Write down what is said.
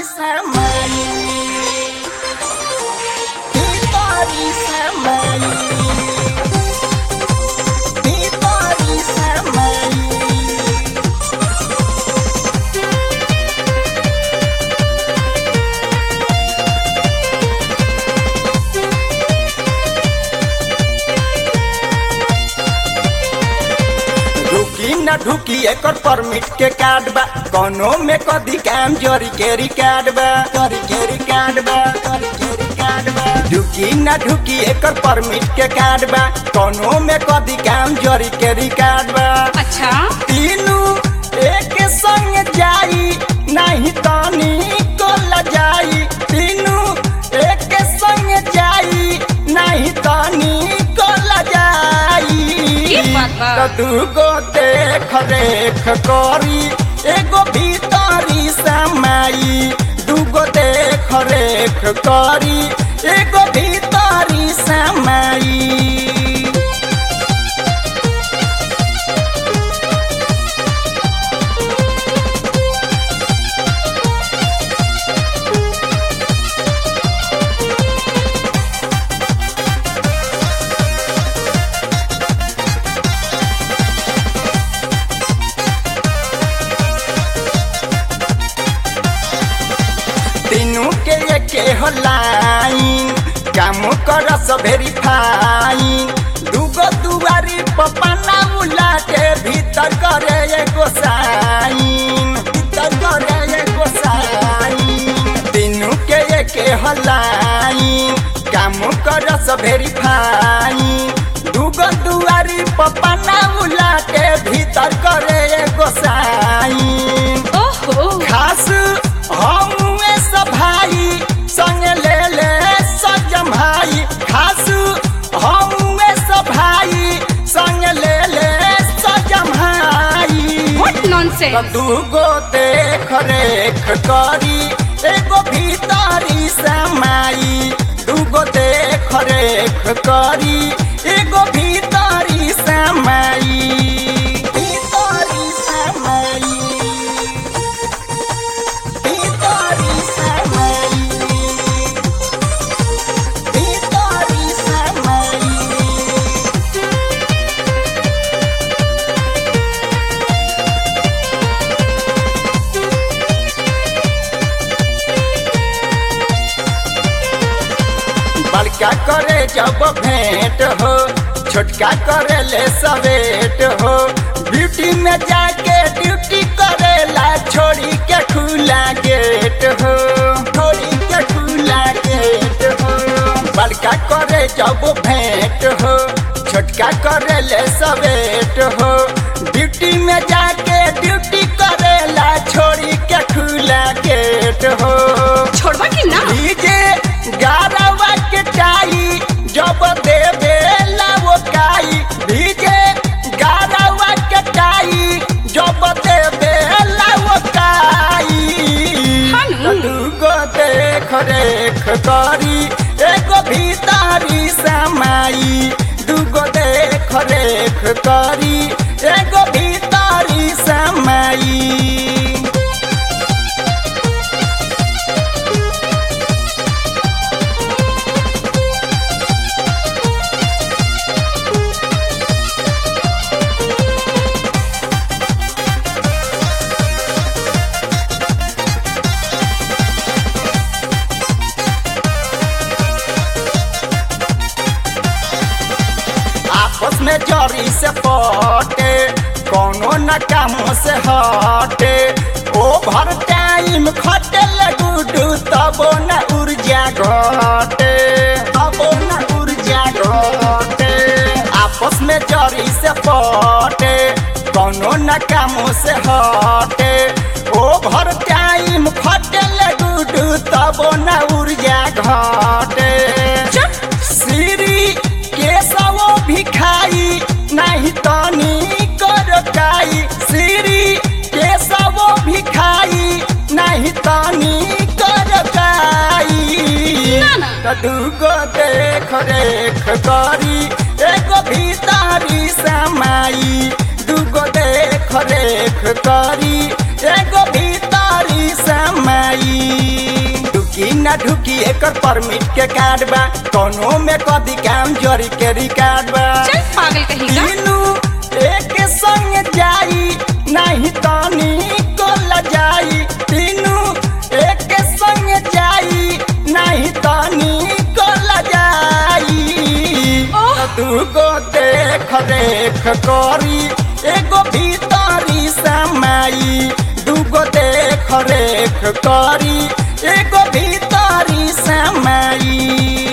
samai Hitori samai Hitori samai ढुकी न ढुकी एकर permit के card बा कोनो में कदी काम जोरी के रिकार्ड बा जोरी के रिकार्ड बा जोरी के रिकार्ड बा ढुकी न ढुकी एकर परमिट के कार्ड बा कोनो में कदी काम जोरी के रिकार्ड बा अच्छा तीनू एक संग जाई नहीं तानी को लजाई तीनू एक संग जाई नहीं तानी को लजाई की बात बा? तो दूगो देख रेख करी एगो भीतरी समाई दूगो देख रेख करी एगो भीतरी समाई तीनू के एके हो लाइन काम करस वेरीफाइन दूगो दुआरी पपना उलाटे भीतर करे एगो साइन भीतर करे एगो साइन तीनू के एके हो लाइन काम करस वेरीफाइन दूगो दुआरी पपना उलाटे भीतर करे एगो साइन ओहो खास हमुए सब भाई संग ले ले सजम भाई खास हमुए सब भाई संग ले ले सजम भाई व्हाट नॉनसेंस दूगो देख रेख करी एगो भीतरी समाई दूगो देख रेख करी एगो भीतरी समाई भीतरी समाई Vitória Samai Vitória Samai बड़का करे जब भेंट हो छोटका करे ले सवेट हो ब्यूटी में जाके ड्यूटी करेला छोड़ी के खुला गेट हो छोड़ी के खुला गेट हो बड़का करे जब भेंट हो छोटका करे ले सवेट हो ड्यूटी में जाके ड्यूटी करेला छोड़ी के खुला गेट हो छोड़वा की ना डीजे गारवा के टाई जब देवे वो काई डीजे गारवा के टाई जब देवे वो काई हानु। दूगो देख रेख करी एगो भीतरी समाई दूगो देख रेख करी एगो भीतरी समाई आपस में जरी से पटे कोनो न कामों से हटे ओभर टाइम खटे लगुडू तबो न ऊर्जा घटे तबो न ऊर्जा घटे आपस में जरी से पटे कोनो न कामों से हटे ओभर टाइम खटे लगुडू तबो न ऊर्जा घटे श्री केसवो भिखाई नहीं तनी करकाई श्री केसवो भिखाई नहीं तनी करकाई ना, ना। त दूगो देख रेख करी एगो भीतरी समाई दूगो देख रेख करी एगो भीतरी भीतरी समाई ढुकी ना ढुकी एकर परमिट के कार्ड बा कोनो में कदी काम जरी के रिकार्ड बा चल पागल कहीं का तीनू एक संग जाई नहीं तानी को लजाई तीनू एक संग जाई नहीं तानी को लजाई ओह। दूगो देख रेख करी एगो भीतरी समाई दूगो देख रेख करी एगो भीतरी समाई